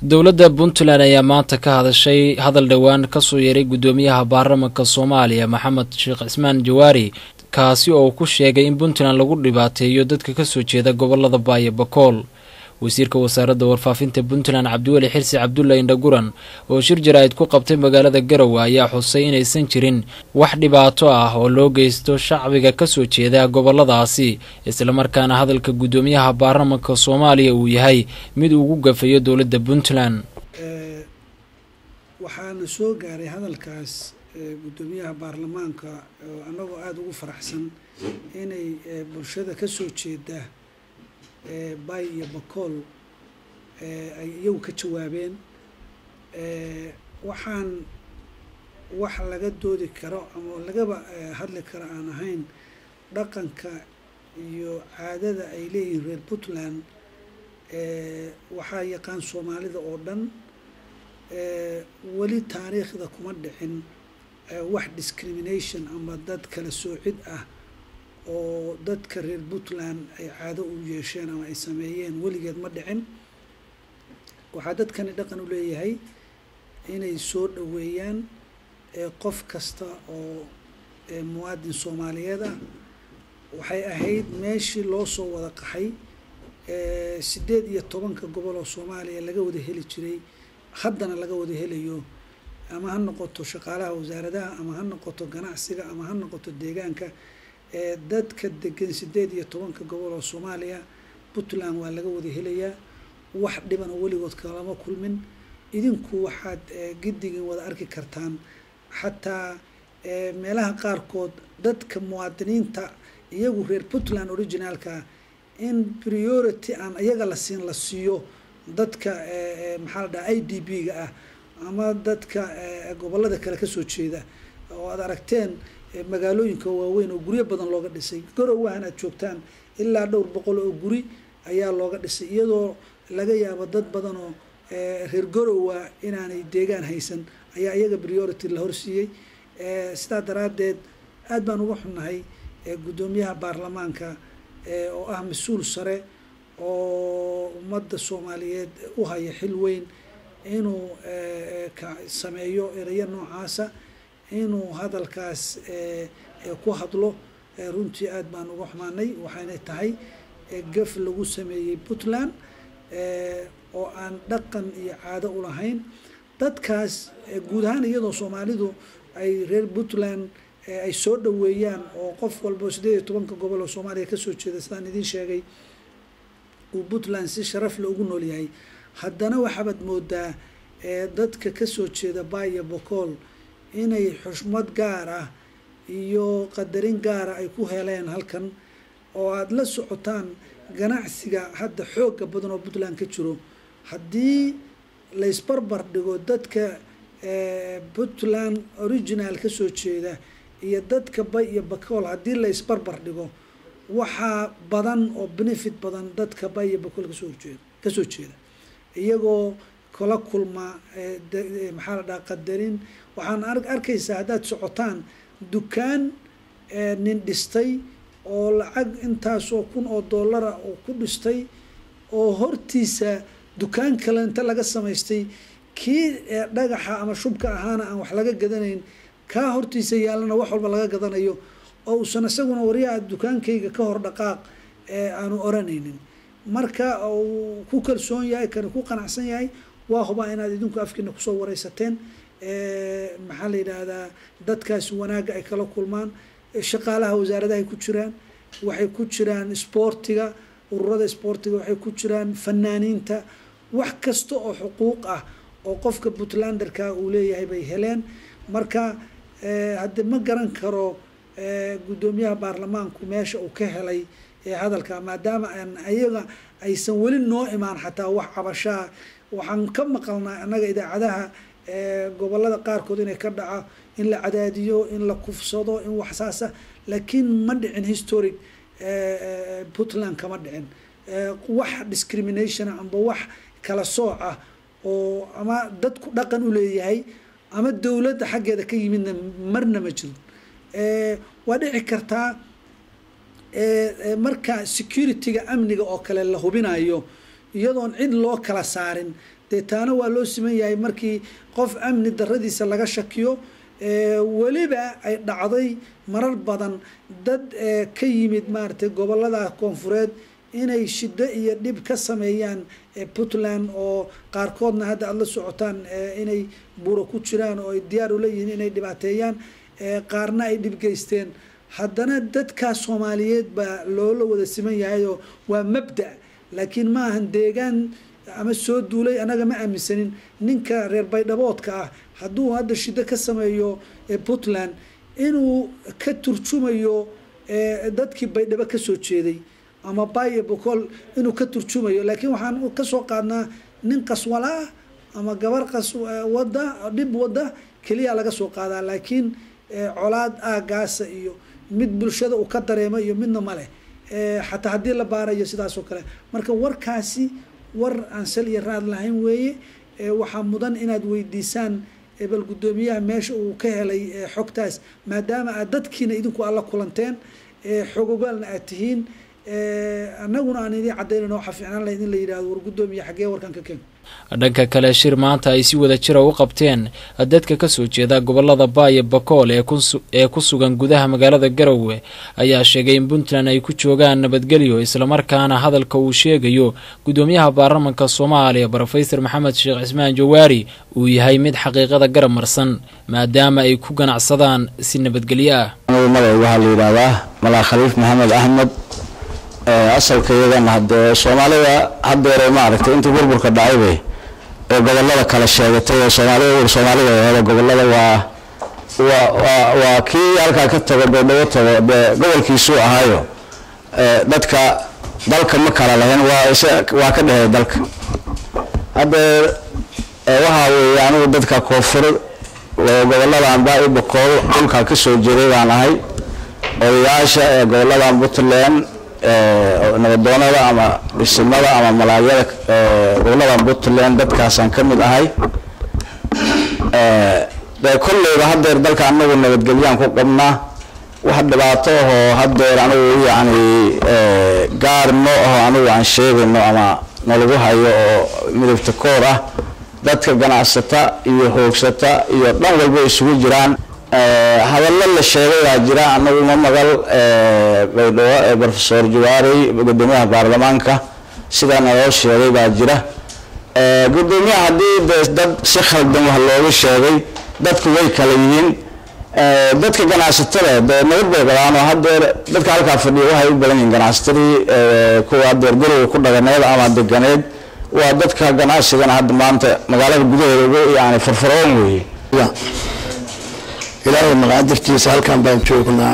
dowladda puntland ayaa maanta ka hadashay hadal dhowaan kasoo yeeray guddoomiyaha baarlamanka soomaaliya maxamed sheekh cismaan jawaari kaasi oo uu ku sheegay in puntland lagu dhibaateeyo dadka kasoo jeeda gobolada baayo bakool wasiirka wasaaradda warfaafinta puntland cabdiweli xirsi cabdulla indhaguran oo shir jaraa'id ku qabtay magaalada garowe ayaa xusay inaysan jirin wax dhibaato ah oo loo geysto shacbiga kasoo jeeda goboladaasi islamarkaana hadalka guddoomiyaha baarlamanka soomaaliya uu yahay mid ugu gafayo dowladda puntland waxaana soo gaaray hadalkaas guddoomiyaha baarlamaanka oo annagoo aada ugu faraxsan inay bulshada kasoo jeeda bay iyo bakool ay iyagu ka jawaabeen waxaan wax laga doodi karo ama lagaba hadli karo aan ahayn dhaqanka iyo caadada ay leeyihiin reer puntland waxaa yaqaan soomaalida oo dhan weli taariikhda kuma dhicin wax discrimination ama dad kala soocid ah oo dadka reer puntland ay caado u yeesheen ama ay sameeyeen weligeed ma dhicin waxaa dadkani dhaqan u leeyahay inay soo dhoweeyaan qof kasta oo muwaadin soomaaliyeed ah waxay ahayd meeshii loo soo wada qaxay sideed iyo tobanka gobol oo soomaaliya laga wada heli jiray haddana laga wada helayo ama ha noqoto shaqaalaha wasaaradaha ama ha noqoto ganacsiga ama ha noqoto deegaanka dadka degan sideed iyo tobanka gobol oo soomaaliya puntland waa laga wada helayaa wax dhibana weligood kalama kulmin idinku waxaad giddigin wada arki kartaan xataa meelaha qaarkood dadka muwaadiniinta iyagu reer puntland originaalka in priority aan iyaga la siin la siiyo dadka maxaa la dhaha i d b ga ah ama dadka gobolada kale kasoo jeeda oo aad aragteen magaalooyinka waaweyn oo guryo badan looga dhisay garowahan aad joogtaan ilaa dhowr boqol oo guri ayaa looga dhisay iyadoo laga yaabo dad badan oo reer garowa inaanay deegaan haysan ayaa iyaga priority la horsiiyey sidaa daraaddeed aad baan uga xunnahay guddoomiyaha baarlamaanka oo ah mas-uul sare oo ummadda soomaaliyeed u haya xil weyn inuu sameeyo erayo noocaasa inuu hadalkaas ku hadlo runtii aad baan uga xumaanay waxayna tahay gaf lagu sameeyey puntland oo aan dhaqan iyo caado u lahayn dadkaas guud ahaan iyadoo soomaalidu ay reer puntland ay soo dhoweeyaan oo qof walba sideed iyo tobanka gobol oo soomaaliya kasoo jeeda sidaan idiin sheegay uu puntland si sharafle ugu nool yahay haddana waxaabaad moodaa dadka kasoo jeeda baaya bocool inay xushmad gaar ah iyo qadarin gaara ay ku heleen halkan oo aada la socotaan ganacsiga hadda xooga badan oo puntland ka jiro haddii laysbarbar dhigo dadka puntland original kasoo jeeda iyo dadka bay iyo bacool haddii laysbarbar dhigo waxaa badan oo benefit badan dadka bay iyo bacool kasoo horjeeda kasoo jeeda iyagoo kala kulma maxaa la dhaha qadarin waxaan arkaysaa haddaad socotaan dukaan nin dhistay oo lacag intaasoo kun oo dollara oo ku dhistay oo hortiisa dukaan kale inta laga samaystay kii dhagaxa ama shubka ahaana aan wax laga gadanayn kaa hortiisa yaalana wax walba laga gadanayo oo uusan isaguna waryaha dukaankayga ka hor dhaqaaq aanu oranaynin marka uu ku kalsoon yahay kana ku qanacsan yahay waa hubaa inaad idinku afkiina kusoo wareysateen maxaa la yidhaahdaa dadkaasi wanaagga ay kala kulmaan shaqaalaha wasaaradahay ku jiraan waxay ku jiraan isboortiga ururada isboortiga waxay ku jiraan fanaaniinta wax kasta oo xuquuq ah oo qofka puntlanderka uu leeyahay bay heleen marka hadde ma garan karo guddoomiyaha baarlamaanku meesha uu ka helay hadalka maadaama aan ayaga aysan weli noo imaan xataa wax cabashaa waxaan ka maqalnaa annaga idaacadaha gobolada qaarkood inay ka dhaco in la cadaadiyo in la kufsado in wax saasa laakiin ma dhicin historic puntland kama dhicin wax discrimination amba wax kala sooc ah oo ama dadku dhaqan u leeyahay ama dowladda xaggeeda ka yimidna marna ma jiro waa dhici kartaa marka security-ga amniga oo kale la hubinayo iyadoon cid loo kala saarin dee taana waa loo siman yahay markii qof amni daradiisa laga shakiyo weliba ay dhacday marar badan dad ka yimid maaragtay gobolada koonfureed inay shiddo iyo dhib ka sameeyaan puntland oo qaarkoodna hadda aada la socotaan inay buuro ku jiraan oo ay diyaar ula yihiin inay dhibaateeyaan qaarna ay dhib geysteen haddana dadkaa soomaaliyeed baa loola wada siman yahayoo waa mabda laakiin ma ahan deegaan ama soo duulay annaga ma aaminsanin ninka reer baydhaboodka ah hadduu hadda shiddo ka sameeyo puntland inuu ka turjumayo dadkii baydhabo kasoo jeeday ama bayo bocol inuu ka turjumayo laakiin waxaan kasoo qaadnaa nin qaswala ah ama gabar qas wada dhib wada keliya laga soo qaadaa laakiin colaad aagaasa iyo mid bulshada uu ka dareemo iyo midna maleh xataa haddii la baarayo sidaas oo kale marka warkaasi war aan sal iyo raad lahayn weeye waxaa mudan inaad weydiisaan bal guddoomiyaha meesha uu ka helay xogtaas maadaama aad dadkiina idinku alla kulanteen xogogaalna aad tihiin annaguna aan idiin cadaynan waxaa fiicnaan lahayd in la yidhahdo war guddoomiya xaggee warkan ka keen dhanka kale shir maanta ay si wada jira u qabteen dadka kasoo jeeda gobolada baayo bakool ee ku sugan gudaha magaalada garowe ayaa sheegay in puntland ay ku joogaan nabadgelyo islamarkaana hadalka uu sheegayo guddoomiyaha baarlamanka soomaaliya brofesor maxamed sheekh cismaan jawaari uu yahay mid xaqiiqada garab marsan maadaama ay ku ganacsadaan si nabadgelyo ah magaca waxaa la yidhaahdaa malaa khaliif maxamed axmed asalka iyagana hadee soomaalida hadeere maaragtay intii burburka dhacaybay ee gobolada kala sheegatay oo soomaalida soomaalida hore gobolada waa waa waa kii halkaa ka tago beedhago tago dee gobolkiisuu ahaayo dadka dalka ma kala lahayn waa waa ka dhehey dalka haddee waxaa weeye anigu dadka koonfur goboladan baa-i bakool dhulkaa kasoo jeeday baan ahay odayaasha ee goboladan puntland nabadoonada ama dhisimada ama malaagyada gobolada puntland dadkaasaan ka mid ahay dee kolleyba hadeer dalka anagu nabadgelyaan ku qabnaa wax dhibaato ahoo hadeer anigu yacni gaar no aho anigu aan sheegayno ama nalagu hayo oo midabta koor ah dadka ganacsata iyo hoogsata iyo dhan walba isugu jiraan hadallo la sheegay baa jira anagu ma magal baydhabo brofesor jawaarey gudoomiyaha baarlamaanka sidaana loo sheegay baa jira gudoomiyaha haddii de dad si khaldan wax loogu sheegay dadku way kala yihiin dadka ganacsatada dee nabad bay qabaan oo hadeer dadka halkaa fadhiya waxay u badan yihiin ganacsatadii kuwa hadeer guriga ku dhaganeed ama deganeed waa dadka ganacsigana hadda maanta magaalada gudaheeda ugu yani farfaroon weeye ilaahay maqaadirtiisa halkan baan joognaa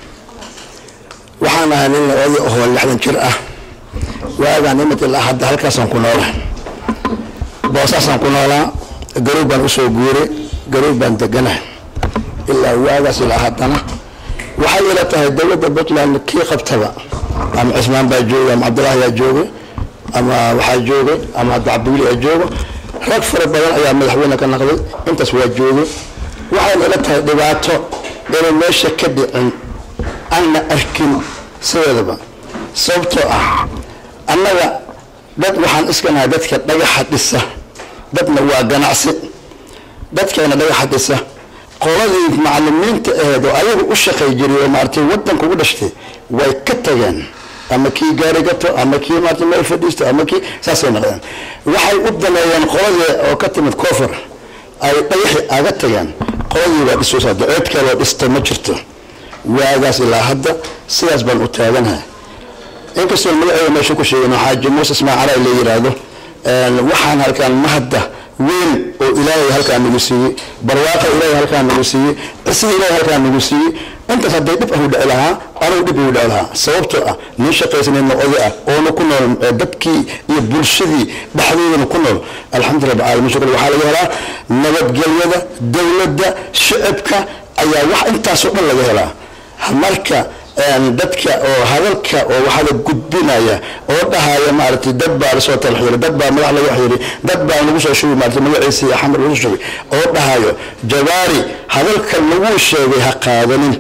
waxaan ahay nin oday ahoo lixdan jir ah waagaan imid ilaa hadda halkaasaan ku noolaa boosaasaan ku noolaa garuub baan usoo guuray garuub baan deganahay ilaa waagaas ilaa haddana waxay ila tahay dowladda puntland kii qabtaba ama cismaan baa joogay ama cabdillaahi yaa joogay ama waxaa joogay ama hadda cabdiweli aa joogo rag fara badan ayaa madaxweyne ka naqday intaas waa joogay waxayna ila tahay dhibaato inay meesha ka dhicin aanna arkin sideedaba sababtoo ah annaga dad waxaan iskanahay dadka dhagaxa dhisa dadna waa ganacsi dadkeena dhagaxa dhisa qoladii macalimiinta aheed oo ayagu u shaqay jiray oo maaragtay waddanka ugu dhashtay way ka tageen ama kii gaari gato ama kii maarata meel fadhiisto ama kii saasay noqdeen waxay u daneeyeen qoladii oo ka timid koofur ay dhagaxi aga tageen qoladii baa dhisoosa daceed kaloo dhista ma jirto waagaas ilaa hadda sidaas baan u taaganahay inkastoo magaceeda meesha ku sheegano xaaji muuse ismaacala la yiraahdo waxaan halkaan mahadda weyn oo ilaahay halkaa nagu siiyey barwaaqa ilaahay halkaa nagu siiyey cisiga ilaahay halkaa nagu siiyey intaas hadday dhib ahu dhici lahaa anugu dhib ugu dhici lahaa sababtoo ah nin shaqaysanayna oday ah oona ku nool dadkii iyo bulshadii dhexdoodana ku nool alxamdulillah bacaalamiin shukr waxaa laga helaa nabadgelyada dowladda shicibka ayaa wax intaasoo dhan laga helaa marka dadka oo hadalka oo waxaa la gudbinaya oo dhahaya maaragtay dad baa lasoo talxiiray dad baa madax laga xiray dad baa lagu soo shugay maaragtay magaciisa iyo xamar lagu shugay oo dhahayo jawaari hadalka lagu sheegay ha qaadanin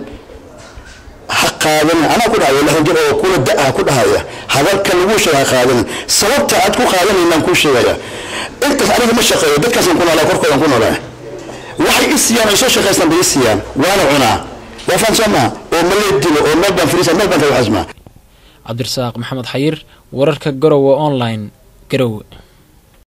ha qaadanin anaa ku dhahayo lixdan jir oo kula da-ah ku dhahaya hadalka lagu sheegay ha qaadanin sababta aad ku qaadanaynaan kuu sheegaya intaas aniga ma shaqeeyo dadkaasaan ku noolaa korkoodan ku noolaa waxay i siiyaan ay soo shaqaystaan bay i siiyaan waana cunaa waa faan soo maha oo malee dilo oo meel baan firiisa meel baan ka waxasmaa cabdirasaaq maxamed xayir wararka garowe online garowe